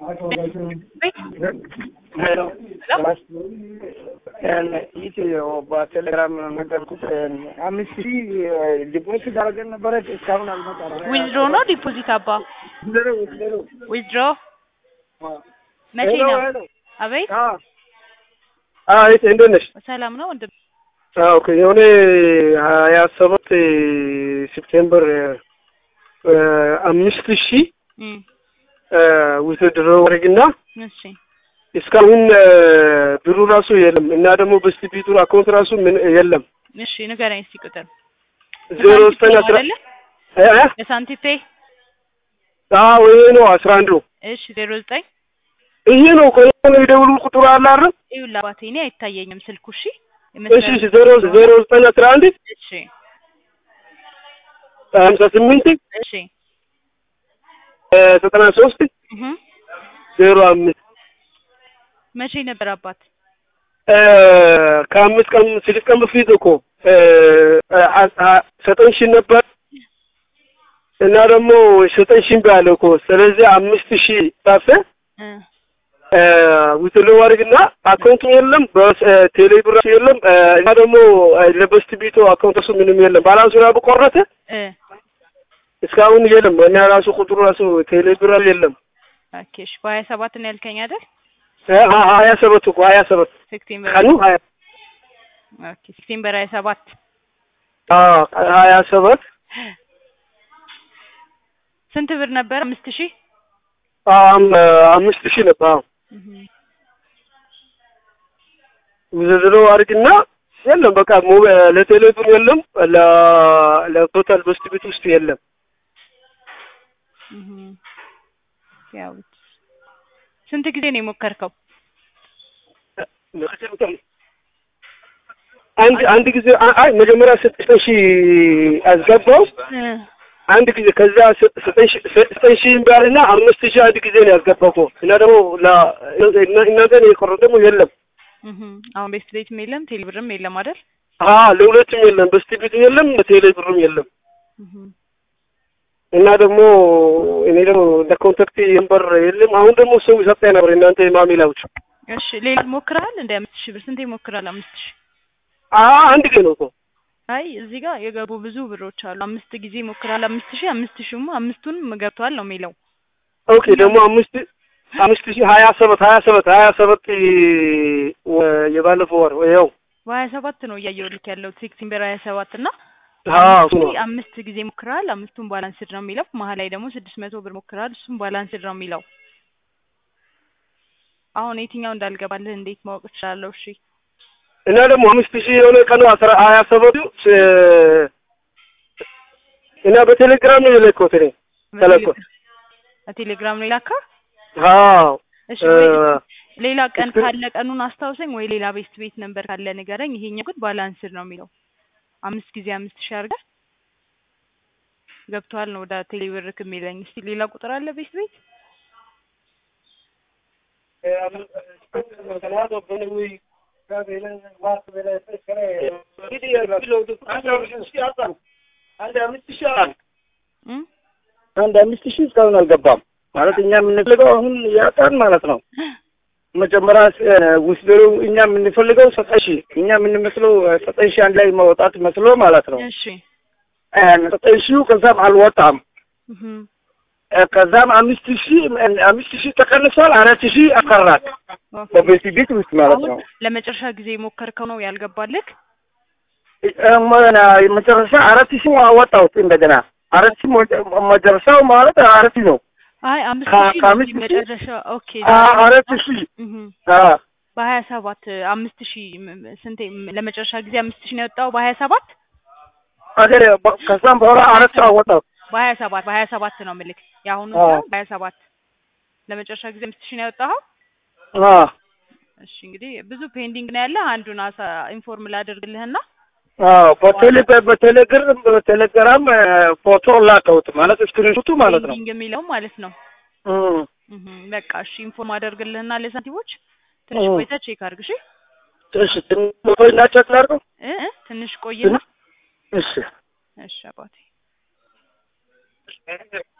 በቴሌግራም ነገርኩት። አምስት ሺህ ዲፖዚት አድርገን ነበረ እስካሁን አልመጣም። ዊዝድሮ ነው ዲፖዚት አባ ዊዝድሮ መቼ ሄሎ ነው? ሄሎ። አቤት አዎ አይ እንዴት ነሽ? ሰላም ነው ወንድም። አዎ ኦኬ። የሆነ ሀያ ሰባት ሴፕቴምበር አምስት ሺህ እም፣ ውትድሮ ወረግና እሺ እስካሁን ብሩ ራሱ የለም እና ደግሞ በስቲ ቢቱር አካውንት ራሱ ምን የለም። እሺ ንገረኝ እስኪ ቁጥር ዜሮ ዘጠኝ አስራ አይደለ እ እ? የሳንቲፔ አዎ ይሄ ነው አስራ አንድ ነው እሺ ዜሮ ዘጠኝ ይሄ ነው ከሆነ የደውሉ ቁጥሩ አለ አይደል? ይኸውልህ አባቴ እኔ አይታየኝም ስልኩ እሺ እሺ እሺ ዜሮ ዜሮ ዘጠኝ አስራ አንድ እሺ ሀምሳ ስምንት እሺ ዘጠና ሶስት እህ ዜሮ አምስት መቼ ነበር አባት ከአምስት ቀን ስድስት ቀን በፊት እኮ ዘጠኝ ሺህ ነበር እና ደግሞ ዘጠኝ ሺህ እምቢ አለ እኮ ስለዚህ አምስት ሺህ ጻፈ እ ውትሎ ዋርግና አካውንቱ የለም በቴሌ ብር የለም እና ደግሞ ለበስት ቢቶ አካውንት እሱ ምንም የለም ባላንሱ ራሱ ቆረጠ እ እስካሁን የለም እና ራሱ ቁጥሩ ራሱ ቴሌ ብር የለም ኦኬ እሺ በሀያ ሰባት ነው ያልከኝ አይደል ሀያ ሰባት እኮ ሀያ ሰባት ሴፕቴምበር ቀኑ ሀያ ኦኬ ሴፕቴምበር ሀያ ሰባት አዎ ሀያ ሰባት ስንት ብር ነበር አምስት ሺህ አም- አምስት ሺህ ነበር አዎ እህ ውዝድሮ አድርግና የለም በቃ ሞ- ለቴሌ ብር የለም ለ- ለቶታል በስት ቤት ውስጥ የለም እህ ያው ስንት ጊዜ ነው የሞከርከው? አንድ አንድ ጊዜ አ- አይ መጀመሪያ ዘጠኝ ሺህ አስገባው እ አንድ ጊዜ ከዛ ዘ- ዘጠኝ ሺህ ዘጠኝ ሺህ እምቢ አምስት ሺህ አንድ ጊዜ ነው ያስገባው እኮ እና ደግሞ ለ- እና- እናንተ ነው የቀረው ደግሞ የለም እህ አሁን ቤስት ቤትም የለም ቴሌ ብርም የለም አይደል? አ ለሁለቱም የለም በስቲ ቤቱ የለም ለቴሌ ብሩም የለም እህ እና ደግሞ እኔ ደግሞ ለኮንታክት የንበር የለም አሁን ደግሞ ሰው ይሰጠኝ ነበር እናንተ ማሚላዎች እሺ ሌላ ሞክረሃል እንደ አምስት ሺህ ብር ስንት ይሞክራል አምስት ሺህ አ አንድ ጊዜ ነው እኮ አይ እዚህ ጋር የገቡ ብዙ ብሮች አሉ አምስት ጊዜ ይሞክራል አምስት ሺህ አምስት ሺህማ አምስቱንም ገብቷል ነው የሚለው ኦኬ ደግሞ አምስት አምስት ሺህ ሀያ ሰባት ሀያ ሰባት ሀያ ሰባት ወ- የባለፈው ወር ያው በሀያ ሰባት ነው እያየሁ ልክ ያለው ሴፕቴምበር ሀያ ሰባት እና አዎ እሱ አምስት ነው ሺህ አምስት ጊዜ ሞክረሃል አምስቱን ባላንስድ ነው የሚለው መሀል ላይ ደግሞ ስድስት መቶ ብር ሞክረሃል እሱም ባላንስድ ነው የሚለው አሁን የትኛው እንዳልገባልህ እንዴት ማወቅ እችላለሁ እሺ እና ደግሞ አምስት ሺህ የሆነ ቀኑ አስራ ሀያ ሰባቱ ስ- እና በቴሌግራም ነው የለኮት እኔ ተለኮት በቴሌግራም ነው የላካ አዎ እሺ እ፣ ወይ ሌላ ቀን እስክሪ- ካለ ቀኑን አስታውሰኝ ወይ ሌላ ቤስት ቤት ነበር ካለ ንገረኝ ይሄኛው ግን ባላንስድ ነው የሚለው አምስት ጊዜ አምስት ሺህ አድርገህ ገብቷል ነው ወደ ቴሌብርክ የሚለኝ እስቲ ሌላ ቁጥር አለ ቤስት ቤት እም? አንድ አምስት ሺህ እስካሁን አልገባም ማለት እኛ የምንፈልገው አሁን ያጣን ማለት ነው። መጀመሪያ ውስደሩ እኛ የምንፈልገው ዘጠኝ ሺህ እኛ የምንመስለው ዘጠኝ ሺህ አንድ ላይ መውጣት መስሎ ማለት ነው። እሺ ዘጠኝ ሺህ ከዛም አልወጣም። እህም። ከዛም አምስት ሺህ አምስት ሺህ ተቀንሷል። አራት ሺህ አቀራት ኦኬ። በቤት ቤት ውስጥ ማለት አሁን ነው። ለመጨረሻ ጊዜ የሞከርከው ነው ያልገባልህ? መጨረሻ አራት ሺህ አወጣሁት እንደገና አራት ሺህ መጨረሻው ማለት አራት ሺህ ነው። አይ አምስት ከ- ሺህ ከአምስት ነው ሺህ? መጨረሻ ኦኬ። አ- አራት ሺህ እህም። አ- በሀያ ሰባት አምስት ሺህ ም- ም- ስንቴ ም- ለመጨረሻ ጊዜ አምስት ሺህ ነው ያወጣው በሀያ ሰባት አገር ከዛም በኋላ አራት ሺህ አወጣሁት። በሀያ ሰባት በሀያ ሰባት ነው ምልክ የአሁኑ አዎ። ሳይሆን በሀያ ሰባት ለመጨረሻ ጊዜ አምስት ሺህ ነው ያወጣኸው? አ እሺ እንግዲህ ብዙ ፔንዲንግ ነው ያለ አንዱን አሳ ኢንፎርም ላደርግልህና አዎ በቴሌ በቴሌግራም በቴሌግራም ፎቶ ላከውት ማለት ስክሪንሹቱ ማለት ነው። ፔንዲንግ የሚለው ማለት ነው። እም እህ በቃ እሺ ኢንፎርም አደርግልህና ለሳንቲሞች ትንሽ እ። ቆይተህ ቼክ አድርግ እሺ እሺ ትንሽ ቆይና ቼክ ላድርገው። እ እ ትንሽ ቆይና እሺ እሺ አባቴ